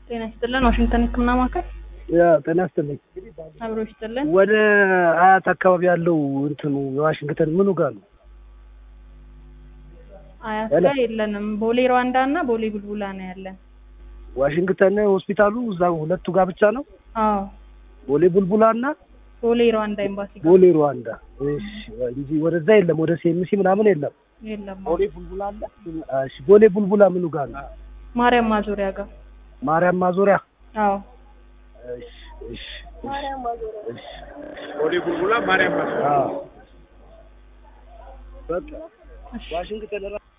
ጤና ይስጥልን። ዋሽንግተን ሕክምና ማዕከል ያ ጤና ይስጥልኝ። አብሮ ይስጥልን። ወደ አያት አካባቢ ያለው እንትኑ የዋሽንግተን ምኑ ጋር ነው? አያት ሄሎ። ላይ የለንም። ቦሌ ሩዋንዳ እና ቦሌ ቡልቡላ ነው ያለን። ዋሽንግተን ሆስፒታሉ እዛ ሁለቱ ጋር ብቻ ነው? አዎ ቦሌ ቡልቡላ እና ቦሌ ሩዋንዳ ኤምባሲ ጋር ቦሌ ሩዋንዳ። እሺ እንጂ ወደዛ የለም፣ ወደ ሴምሲ ምናምን የለም። የለም። ቦሌ ቡልቡላ አለ። እሺ ቦሌ ቡልቡላ ምኑ ጋር ነው? ማርያም ማዞሪያ ጋር ማርያም ማዞሪያ። አዎ እሺ እሺ እሺ ቦሌ ቡልቡላ ማርያም አዎ በቃ እሺ ዋሽንግተን